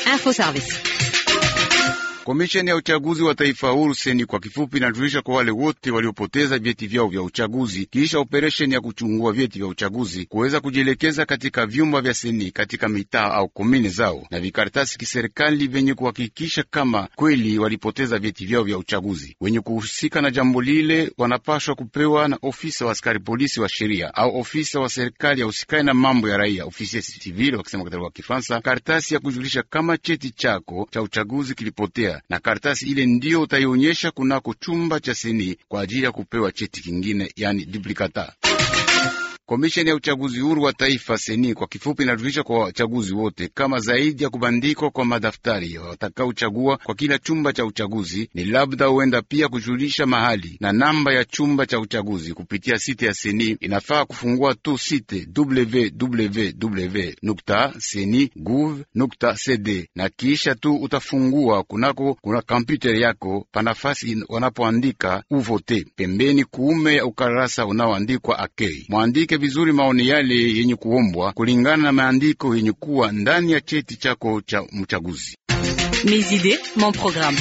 Info Service. Komisheni ya uchaguzi wa taifa huru seni kwa kifupi inajulisha kwa wale wote waliopoteza vyeti vyao vya uchaguzi kisha operesheni ya kuchungua vyeti vya uchaguzi kuweza kujielekeza katika vyumba vya seni katika mitaa au komini zao na vikaratasi kiserikali vyenye kuhakikisha kama kweli walipoteza vyeti vyao vya uchaguzi. Wenye kuhusika na jambo lile wanapashwa kupewa na ofisa wa askari polisi wa sheria au ofisa wa serikali ya usikai na mambo ya raia, ofisi civil wakisema katika lugha ya Kifaransa, karatasi ya kujulisha kama cheti chako cha uchaguzi kilipotea na karatasi ile ndiyo utaionyesha kunako chumba cha seni kwa ajili ya kupewa cheti kingine, yani duplicata. Komisheni ya uchaguzi huru wa taifa seni kwa kifupi inajulisha kwa wachaguzi wote kama zaidi ya kubandikwa kwa madaftari watakaochagua kwa kila chumba cha uchaguzi ni labda huenda pia kujulisha mahali na namba ya chumba cha uchaguzi kupitia site ya seni. Inafaa kufungua tu site www.seni.gov.cd na kisha tu utafungua kunako kuna kompyuta yako panafasi wanapoandika uvote pembeni kuume ya ukarasa unaoandikwa akei mwandike vizuri maoni yale yenye kuombwa kulingana na maandiko yenye kuwa ndani ya cheti chako cha mchaguzi. Mes idées, mon programme.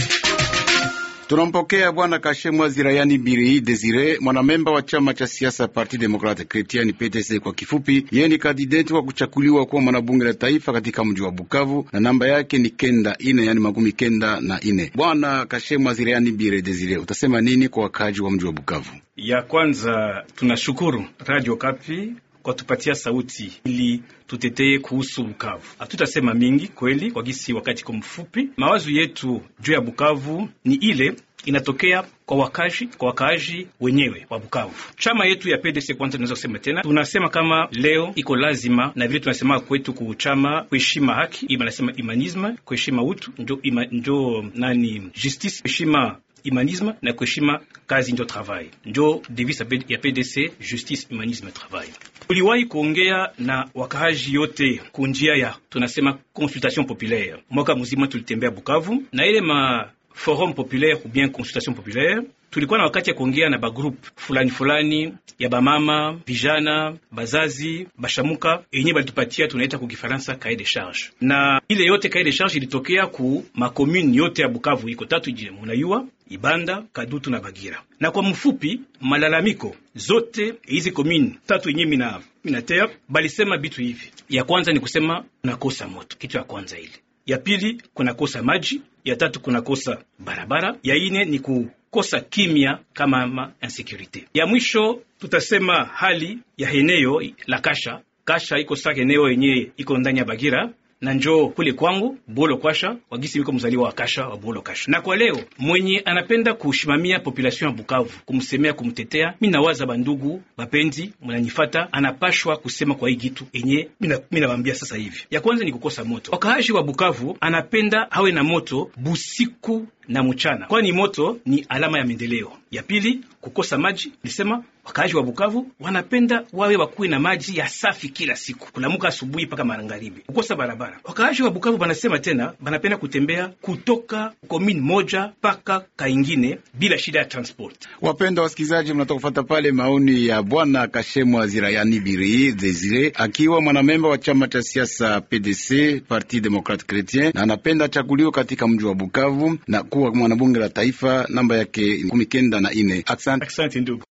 Tunampokea bwana Kashemwa Zirayani Biri Desire, mwanamemba wa chama cha siasa Parti Demokrate Kretiani PTC kwa kifupi. Yeye ni kandideti wa kuchakuliwa kuwa mwanabunge la taifa katika mji wa Bukavu na namba yake ni kenda ine, yani makumi kenda na ine. Bwana Kashemwa Zirayani Biri Desire, utasema nini kwa wakaji wa mji wa Bukavu? Ya kwanza tunashukuru Radio Kapi kwa tupatia sauti ili tutetee kuhusu Bukavu. Hatutasema mingi kweli, kwa gisi wakati kwa mfupi. Mawazo yetu juu ya Bukavu ni ile inatokea kwa wakazi kwa wakaaji wenyewe wa Bukavu. Chama yetu ya PDC kwanza, tunaweza kusema tena, tunasema kama leo iko lazima na vile tunasema kwetu kuchama kuheshima haki, ima nasema humanisme, kuheshima utu njo, ima, njo nani justice, kuheshima humanisme na kuheshima kazi ndio travail, njo devise ya PDC justice, humanisme, travail. Tuliwahi kuongea na wakaaji yote kunjia ya tunasema consultation populaire. Mwaka mzima tulitembea Bukavu na ile ma forum populaire ou bien consultation populaire, tulikuwa na wakati ya kuongea na bagroup fulani fulani ya bamama, vijana, bazazi, bashamuka yenye balitupatia tunaita ku Kifaransa cahier de charge, na ile yote cahier de charge ilitokea ku makomune yote ya Bukavu iko tatu, je, munayua Ibanda, Kadutu na Bagira. Na kwa mfupi, malalamiko zote hizi komini tatu yenye mina minatea balisema bitu hivi. Ya kwanza ni kusema nakosa moto, kitu ya kwanza ile. Ya pili kunakosa maji, ya tatu kunakosa barabara, ya ine ni kukosa kimya kama ma insecurity. Ya mwisho tutasema hali ya eneo la Kasha. Kasha iko sasa eneo yenye iko ndani ya Bagira na njoo kule kwangu Bolo Kwasha wagisi wiko mzaliwa wa Kasha wa Bolo Kasha. Na kwa leo mwenye anapenda kushimamia population ya Bukavu, kumsemea, kumtetea, mi nawaza bandugu bapenzi, mnanifata, anapashwa kusema kwa hii gitu enye mi nawambia sasa hivi. Ya kwanza ni kukosa moto. Wakaaji wa Bukavu anapenda hawe na moto busiku na mchana, kwani moto ni alama ya maendeleo. Ya pili kukosa maji, nisema wakaaji wa Bukavu wanapenda wawe wakuwe na maji ya safi kila siku, kulamuka asubuhi mpaka magharibi. Kukosa barabara, wakaaji wa Bukavu banasema tena banapenda kutembea kutoka komini moja mpaka kaingine bila shida ya transport. Wapenda wasikilizaji, mnatoka kufata pale maoni ya bwana Kashemwa Zirayani Biri Desire, akiwa mwanamemba wa chama cha siasa PDC Parti Democrate Chretien, na anapenda achaguliwe katika mji wa Bukavu na kuwa mwanabunge la taifa, namba yake kumi kenda na ine. Asante ndugu.